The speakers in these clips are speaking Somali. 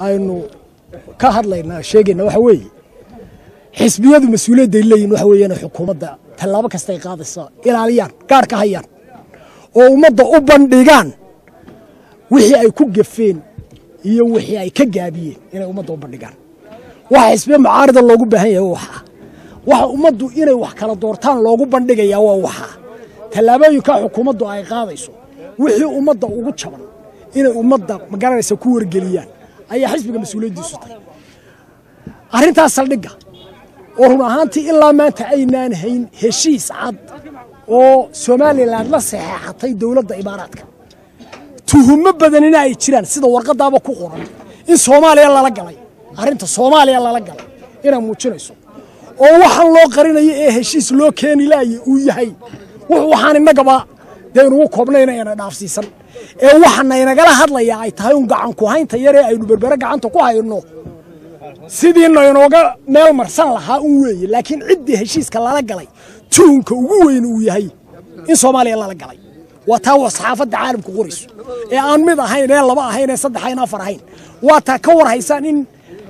aynu ka hadlaynaa sheegayna waxa weeye xisbiyadu mas-uuliyadday leeyihin waxa weeyaan xukuumadda tallaabo kastay qaadaysa ilaaliyaan gaar ka hayaan oo ummadda u bandhigaan wixii ay ku gafeen iyo wixii ay ka gaabiyeen inay ummadda u bandhigaan waxa xisbiya mucaarida loogu baahan yahay waxaa waxa ummaddu inay wax kala doortaan loogu bandhigayaa waa waxaa tallaabooyinka xukuumaddu ay qaadayso wixii ummadda ugu jaban inay ummadda magaranaysa ku wargeliyaan ayaa xisbiga mas-uuliyaddiisu tahay arrintaas saldhigga oo run ahaantii ilaa maanta aynaan hayn heshiis cad oo somalilan la saxeexatay dowladda imaaraadka tuhumo badanina ay jiraan sida warqadaaba ku qoran in soomaaliya lala galay arrinta soomaaliya lala galay inay muujinayso oo waxaan loo qarinayo ee heshiis loo keeni laaya uu yahay waxaan innagaba dee inugu koobnayna ina dhaafsiisan ee waxana inagala hadlayaa ay tahay un gacanku haynta yaree aynu berbere gacanta ku hayno sidiina inooga meel marsan lahaa un weeye laakiin ciddii heshiiska lala galay tuhunka ugu weyn uu yahay in soomaaliya lala galay waa taa wa saxaafadda caalamku qorayso ee aan mid ahayn ee laba ahayn ee saddex ahayn afar ahayn waa taa ka war haysaan in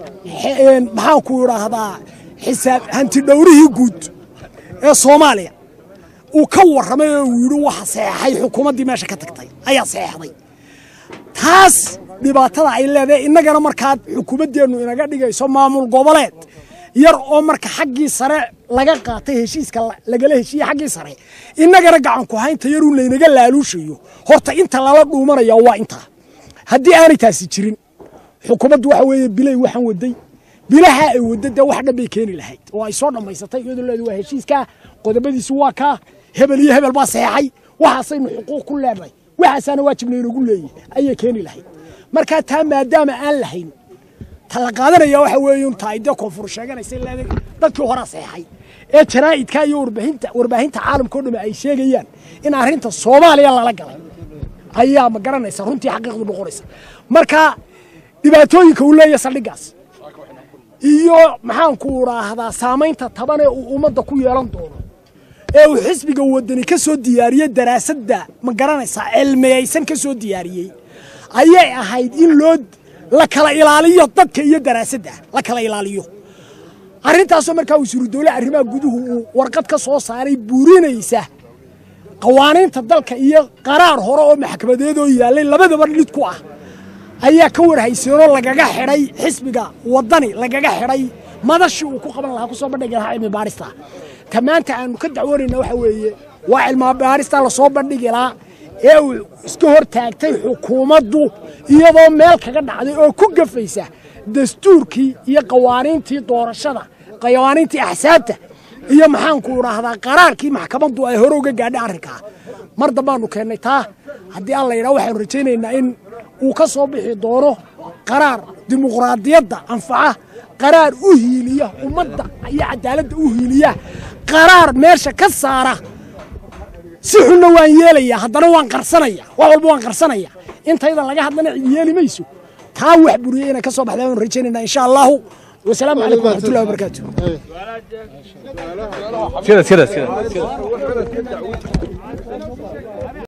maxaanku idhaahdaa xisaab hantidhowrihii guud ee soomaaliya uu ka warramay oo uu yidhi waxa saxeexay xukuumaddii meesha ka tagtay ayaa saxeexday taas dhibaatada ay leedahay innagana markaad xukuumaddeennu inaga dhigayso maamul goboleed yar oo marka xaggii sare laga qaatay heshiiska lagala heshiiye xaggii sare innagana gacanku haynta yaruu laynaga laaluushayo horta inta lala dhuumanaya waa intaa haddii aanay taasi jirin xukuumaddu waxa weeye bilay waxaan waday bilaha ay wadda dee wax dhan bay keeni lahayd oo ay soo dhammaysatay iyadoo leedu waa heshiiskaa qodobadiisu waa kaa hebel iyo hebel baa saxeexay waxaasaynu xuquuq ku leenahay waxaasaana waajibna inagu leeyihi ayay keeni lahayd markaa taa maadaama aan lahayn ta la qaadanaya waxa weeye un tahay dee koonfur sheeganaysa leeday dadkii horaa saxeexay ee jaraa'idka iyo warbaahinta warbaahinta caalamka o dhamme ay sheegayaan in arrinta soomaaliya lala galay ayaa ma garanaysa runtii xaqiiqdu noqonaysa marka dhibaatooyinka uu leeyahay saldhiggaas iyo maxaanku idhaahdaa saamaynta taban ee uu ummadda ku yeelan doono ee uu xisbiga wadani ka soo diyaariyey daraasadda ma garanaysaa cilmiyaysan ka soo diyaariyey ayay ahayd in loo la kala ilaaliyo dadka iyo daraasadda la kala ilaaliyo arrintaasoo markaa wasiiru dowle arrimaha guduhu uu warqad ka soo saaray buurinaysa qawaaniinta dalka iyo qaraar hore oo maxkamadeedoo yaallay labadaba dhid ku ah ayaa ka warhayseenoo lagaga xidhay xisbiga waddani lagaga xidhay madashii uu ku qaban lahaa kusoo bandhigi lahaa cilmi baarista ta maanta aanu ka dacwoonayna waxa weeye waa cilmi baarista lasoo bandhigi lahaa ee uu iska hor taagtay xukuumaddu iyadoo meel kaga dhacday oo ku gafaysa dastuurkii iyo qawaaniintii doorashada qawaaniintii axsaabta iyo maxaanku idhaahdaa qaraarkii maxkamaddu ay hore uga gaadhay arrinkaa mar dambaanu keennay taa haddii alla yidhaha waxaanu rajaynaynaa in uu ka soo bixi doono qaraar dimuqraadiyadda anfaca qaraar u hiiliya ummadda iyo cadaaladda u hiiliya qaraar meesha ka saara si xunna waan yeelaya haddana waan qarsanaya wax walba waan qarsanaya intaydan laga hadlana cid yeeli mayso taa wax buriyey inay ka soo baxda waanu rajaynayna insha allahu wasalaamu calaykum waraxmatullahi wabarakaatu كده كده كده